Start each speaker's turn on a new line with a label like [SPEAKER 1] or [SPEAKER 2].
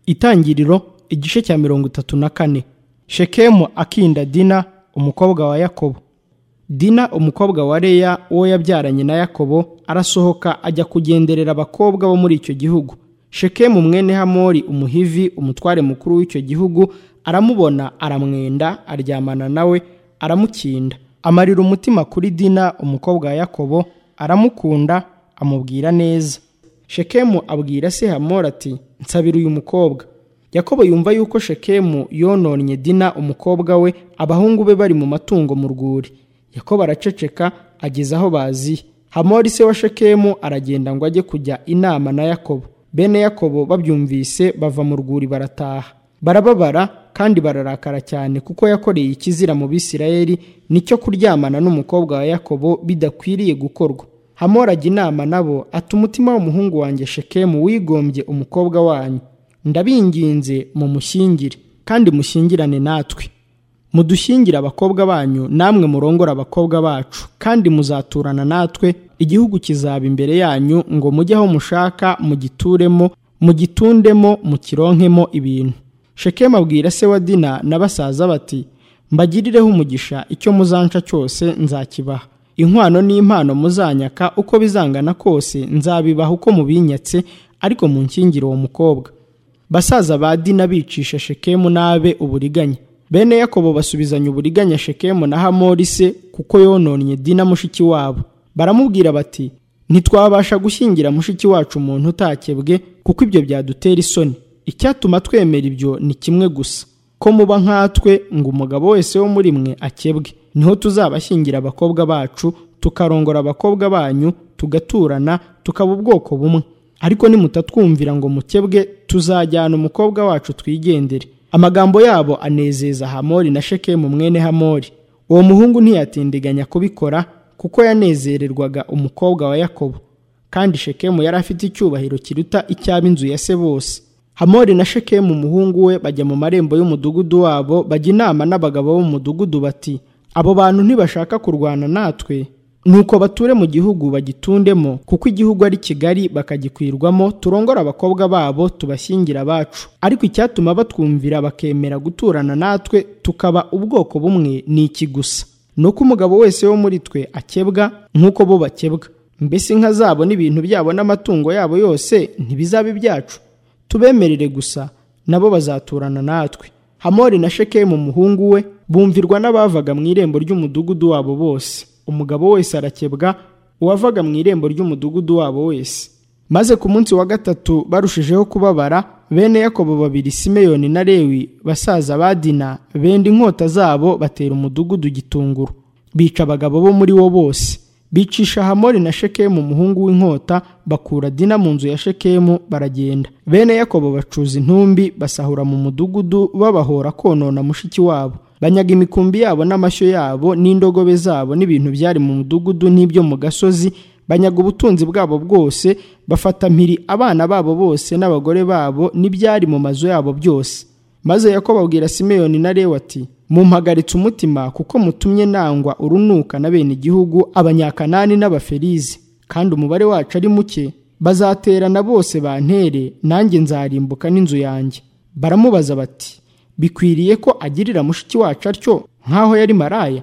[SPEAKER 1] itangiriro igice cya mirongo itatu na kane shekemu akinda dina umukobwa wa yakobo dina umukobwa wa leya uwo yabyaranye na yakobo arasohoka ajya kugenderera abakobwa bo muri icyo gihugu shekemu mwene hamori umuhivi umutware mukuru w'icyo gihugu aramubona aramwenda aryamana nawe aramukinda amarira umutima kuri dina umukobwa wa yakobo aramukunda amubwira neza shekemu abwira se hamori ati nsabira uyu mukobwa yakobo yumva yuko shekemu yononnye dina umukobwa we abahungu be bari mu matungo mu rwuri yakobo araceceka ageze aho baziye hamori se wa shekemu aragenda ngo ajye kujya inama na yakobo bene yakobo babyumvise bava mu rwuri barataha barababara kandi bararakara cyane kuko yakoreye ikizira mu bisirayeli nicyo kuryamana n'umukobwa wa yakobo bidakwiriye gukorwa hamori ajya inama nabo ati umutima w'umuhungu wanjye shekemu wigombye umukobwa wanyu ndabinginze mumushyingire kandi mushyingirane natwe mudushyingire abakobwa banyu namwe murongora abakobwa bacu kandi muzaturana natwe igihugu kizaba imbere yanyu ngo mujye aho mushaka mugituremo mugitundemo mukironkemo ibintu shekemu abwira se wa dina na basaza bati mbagirireho umugisha icyo muzanca cyose nzakibaha inkwano n'impano muzanyaka uko bizangana kose nzabibaha uko mubinyatse ariko munshyingire uwo mukobwa basaza ba dina bicisha shekemu n'abe uburiganya bene yakobo basubizanya uburiganya shekemu na hamori se kuko yononnye dina mushiki wabo baramubwira bati ntitwabasha gushyingira mushiki wacu umuntu utakebwe kuko ibyo byadutera isoni icyatuma twemera ibyo ni kimwe gusa ko muba nkatwe ngo umugabo wese wo muri mwe akebwe niho tuzabashyingira abakobwa bacu tukarongora abakobwa banyu tugaturana tukaba ubwoko bumwe ariko nimutatwumvira ngo mukebwe tuzajyana umukobwa wacu twigendere amagambo yabo anezeza hamori na shekemu mwene hamori uwo muhungu ntiyatindiganya kubikora kuko yanezererwaga umukobwa wa yakobo kandi shekemu yari afite icyubahiro kiruta icy'ab'inzu ya se bose hamori na shekemu umuhungu we bajya mu marembo y'umudugudu wabo bajya inama n'abagabo b'umudugudu bati abo bantu ntibashaka kurwana natwe nuko bature mu gihugu bagitundemo kuko igihugu ari kigari bakagikwirwamo turongora abakobwa babo tubashyingira abacu ariko icyatuma batwumvira bakemera guturana natwe tukaba ubwoko bumwe ni iki gusa ni uko umugabo wese wo muri twe akebwa nk'uko bo bakebwa mbese inka zabo n'ibintu byabo n'amatungo yabo yose ntibizaba ibyacu tubemerere gusa nabo bazaturana natwe hamori na shekemu umuhungu we bumvirwa n'abavaga mu irembo ry'umudugudu wabo bose umugabo wese arakebwa uwavaga mu irembo ry'umudugudu wabo wese maze ku munsi wa gatatu barushijeho kubabara bene yakobo babiri simeyoni na lewi basaza ba dina benda inkota zabo batera umudugudu gitunguru bica abagabo bo muri wo bose bicisha hamori na shekemu umuhungu w'inkota bakura dina mu nzu ya shekemu baragenda bene yakobo bacuza intumbi basahura mu mudugudu babahora konona mushiki wabo banyaga imikumbi yabo n'amashyo yabo n'indogobe zabo n'ibintu byari mu mudugudu n'ibyo mu gasozi banyaga ubutunzi bwabo bwose bafata mpiri abana babo bose n'abagore babo n'ibyari mu mazu yabo byose maze yakobo abwira simeyoni na lewe ati mumpagaritse umutima kuko mutumye nangwa urunuka na bene igihugu abanyakanani n'abaferizi kandi umubare wacu ari muke bazaterana bose bantere nanjye nzarimbuka n'inzu yanjye baramubaza bati bikwiriye ko agirira mushiki wacu atyo nk'aho yari maraya